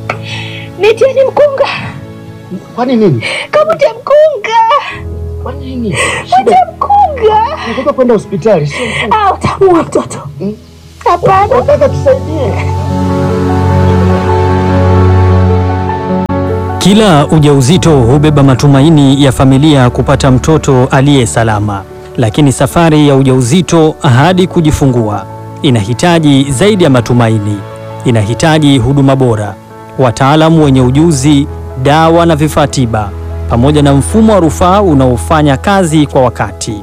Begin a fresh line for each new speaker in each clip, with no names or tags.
Nitieni mkunga,
Kwani nini?
kamute mkunga,
Kwa nini?
mute mkunga.
Nataka kwenda hospitali, sio mkunga.
Ah, utamuua mtoto. Hapana.
Nataka tusaidie.
Kila ujauzito hubeba matumaini ya familia kupata mtoto aliye salama, lakini safari ya ujauzito hadi kujifungua inahitaji zaidi ya matumaini. Inahitaji huduma bora, wataalamu wenye ujuzi, dawa na vifaa tiba, pamoja na mfumo wa rufaa unaofanya kazi kwa wakati.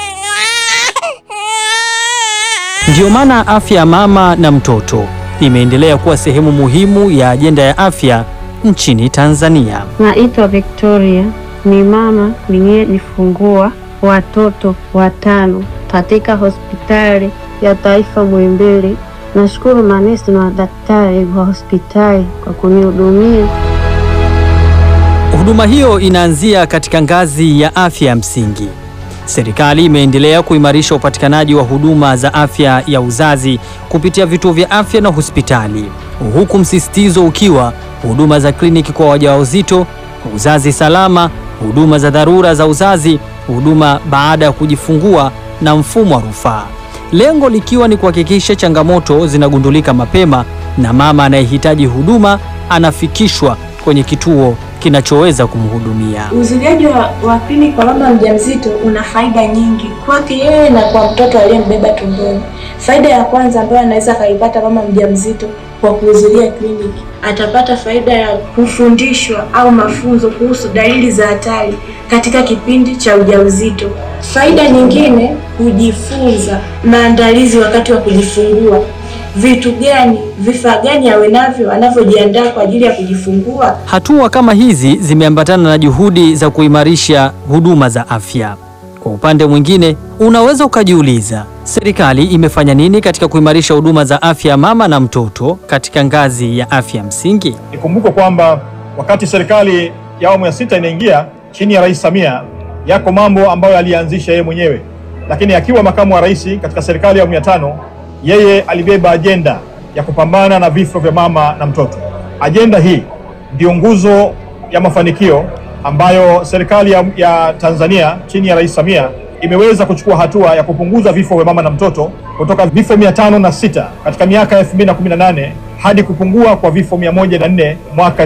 Ndiyo maana afya ya mama na mtoto imeendelea kuwa sehemu muhimu ya ajenda ya afya nchini Tanzania.
Naitwa Victoria, ni mama niliyejifungua watoto watano katika hospitali ya taifa Muhimbili. Nashukuru manesi na madaktari wa hospitali kwa kunihudumia.
Huduma hiyo inaanzia katika ngazi ya afya ya msingi. Serikali imeendelea kuimarisha upatikanaji wa huduma za afya ya uzazi kupitia vituo vya afya na hospitali, huku msisitizo ukiwa huduma za kliniki kwa wajawazito, uzazi salama, huduma za dharura za uzazi, huduma baada ya kujifungua na mfumo wa rufaa, lengo likiwa ni kuhakikisha changamoto zinagundulika mapema na mama anayehitaji huduma anafikishwa kwenye kituo kinachoweza kumhudumia.
Uzuliaji wa, wa kliniki kwa mama mjamzito una faida nyingi kwake yeye na kwa mtoto aliyembeba tumboni. Faida ya kwanza ambayo anaweza akaipata mama mjamzito kwa kuhudhuria kliniki, atapata faida ya kufundishwa au mafunzo kuhusu dalili za hatari katika kipindi cha ujauzito. Faida nyingine, kujifunza maandalizi wakati wa kujifungua vitu gani, vifaa gani awe navyo anavyojiandaa kwa ajili ya kujifungua.
Hatua kama hizi zimeambatana na juhudi za kuimarisha huduma za afya. Kwa upande mwingine, unaweza ukajiuliza, serikali imefanya nini katika kuimarisha huduma za afya ya mama na mtoto katika ngazi ya afya msingi?
Ikumbukwe kwamba wakati serikali ya awamu ya sita inaingia chini ya Rais Samia, yako mambo ambayo alianzisha yeye mwenyewe, lakini akiwa makamu wa rais katika serikali ya awamu ya tano, yeye alibeba ajenda ya kupambana na vifo vya mama na mtoto. Ajenda hii ndiyo nguzo ya mafanikio ambayo serikali ya, ya Tanzania chini ya Rais Samia imeweza kuchukua hatua ya kupunguza vifo vya mama na mtoto kutoka vifo mia tano na sita katika miaka ya 2018 hadi kupungua kwa vifo 104 mwaka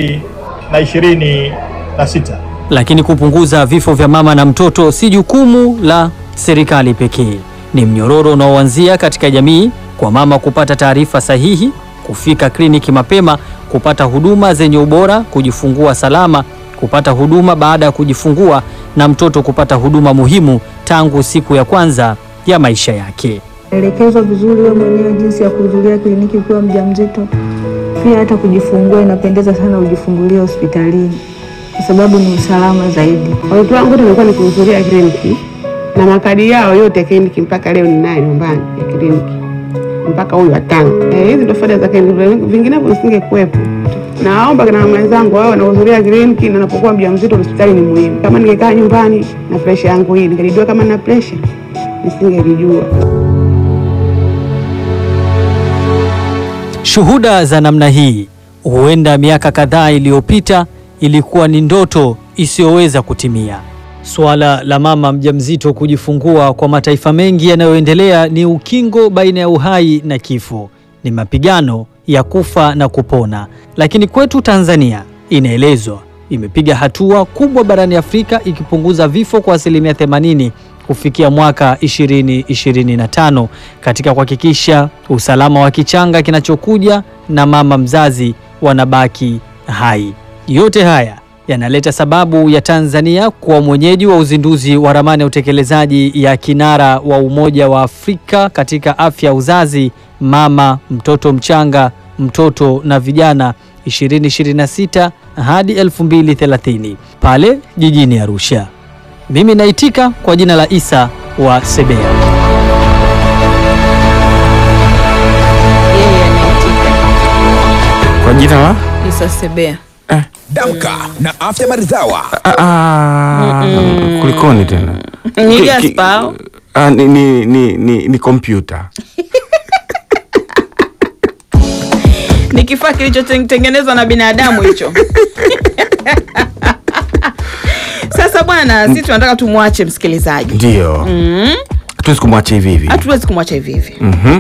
2026.
Lakini kupunguza vifo vya mama na mtoto si jukumu la serikali pekee. Ni mnyororo unaoanzia katika jamii, kwa mama kupata taarifa sahihi, kufika kliniki mapema, kupata huduma zenye ubora, kujifungua salama, kupata huduma baada ya kujifungua, na mtoto kupata huduma muhimu tangu siku ya kwanza ya maisha yake.
elekezwa vizuri wewe mwenyewe jinsi ya kuhudhuria kliniki ukiwa mjamzito. Pia hata kujifungua inapendeza sana ujifungulie hospitalini kwa sababu ni usalama zaidi.
Watoto wangu nimekuwa nikihudhuria kliniki na makadi yao yote ya kliniki mpaka leo ninaye nyumbani ya kliniki mpaka huyu watano. Eh, hizi ndo faida za kliniki, vinginevyo nisingekuwepo. Naomba na mwenzangu wao wanahudhuria kliniki na napokuwa mjamzito hospitali ni muhimu. Kama ningekaa nyumbani na presha yangu hii, ningelijua kama nina presha, nisingelijua.
Shuhuda za namna hii huenda miaka kadhaa iliyopita ilikuwa ni ndoto isiyoweza kutimia. Suala la mama mjamzito kujifungua kwa mataifa mengi yanayoendelea ni ukingo baina ya uhai na kifo, ni mapigano ya kufa na kupona. Lakini kwetu Tanzania inaelezwa imepiga hatua kubwa barani Afrika ikipunguza vifo kwa asilimia 80 kufikia mwaka 2025 katika kuhakikisha usalama wa kichanga kinachokuja na mama mzazi wanabaki hai. Yote haya yanaleta sababu ya Tanzania kuwa mwenyeji wa uzinduzi wa ramani ya utekelezaji ya kinara wa Umoja wa Afrika katika afya ya uzazi, mama, mtoto mchanga, mtoto na vijana 2026 hadi 2030 pale jijini Arusha. Mimi naitika kwa jina la Isa wa Sebea.
Yeye anaitika
Kwa jina la
Isa Sebea.
Damka na afya maridhawa.
Ah, ah, kulikoni tena?
Ni
Ki-
Gaspar.
ki- ah, ni ni ni ni, ni kompyuta.
ni kifaa kilichotengenezwa na binadamu hicho sasa bwana sisi tunataka tumwache msikilizaji
Ndio.
mm.
Hatuwezi kumwacha hivi hivi.
hatuwezi kumwacha hivi hivi
Mhm.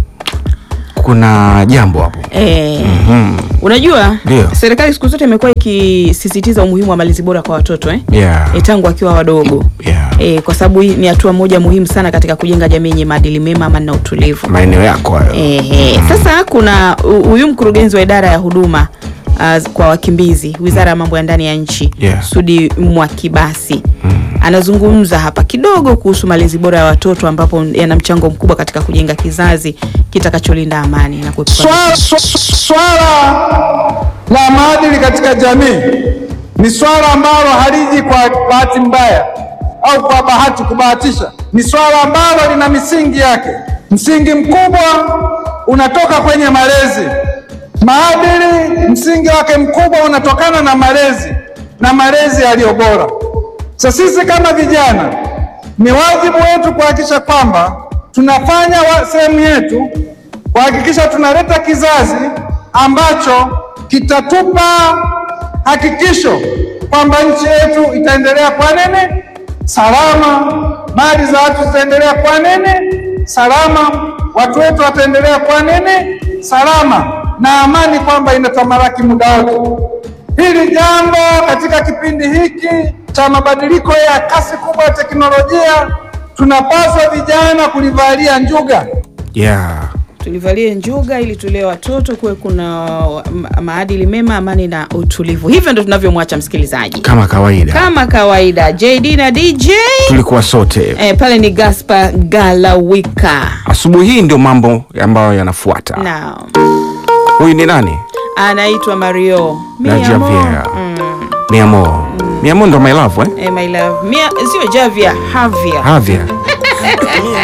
Kuna jambo hapo.
eh,
Mhm.
unajua
Ndio.
serikali siku zote imekuwa ikisisitiza umuhimu wa malezi bora kwa watoto eh?
Yeah.
e, tangu wakiwa wadogo
Yeah.
e, kwa sababu hii ni hatua moja muhimu sana katika kujenga jamii yenye maadili mema amani na utulivu
Maeneo yako hayo.
Ehe. Sasa kuna hu- huyu mkurugenzi wa idara ya huduma uh, kwa wakimbizi wizara ya mambo ya ndani ya nchi
Yeah.
Sudi Mwakibasi anazungumza hapa kidogo kuhusu malezi bora ya watoto ambapo yana mchango mkubwa katika kujenga kizazi kitakacholinda amani na kuepuka
Swala, sw- swala la maadili katika jamii ni swala ambalo haliji kwa bahati mbaya au kwa bahati kubahatisha. Ni swala ambalo lina misingi yake. Msingi mkubwa unatoka kwenye malezi. Maadili msingi wake mkubwa unatokana na malezi na malezi yaliyo bora. Sasa sisi kama vijana, ni wajibu wetu kuhakikisha kwamba tunafanya wa- sehemu yetu kuhakikisha tunaleta kizazi ambacho kitatupa hakikisho kwamba nchi yetu itaendelea kwa nini salama, mali za watu zitaendelea kwa nini salama, watu wetu wataendelea kwa nini salama, na amani kwamba inatamalaki muda wote. Hili jambo katika kipindi hiki cha mabadiliko ya kasi kubwa ya teknolojia, tunapaswa vijana kulivalia njuga.
Yeah.
tulivalie njuga ili tulee watoto kuwe kuna ma- maadili mema amani na utulivu hivyo ndo tunavyomwacha msikilizaji
Kama kawaida.
kama kawaida jd na dj
Tulikuwa sote.
eh, pale ni gaspar galawika
Asubuhi hii ndio mambo ambayo yanafuata.
na
Huyu ni nani?
anaitwa mario
Na
Mi amor.
Javier. Mi amor. Mi amor ndo my love eh?
Eh, my love Mia, sio javia havia
Havia.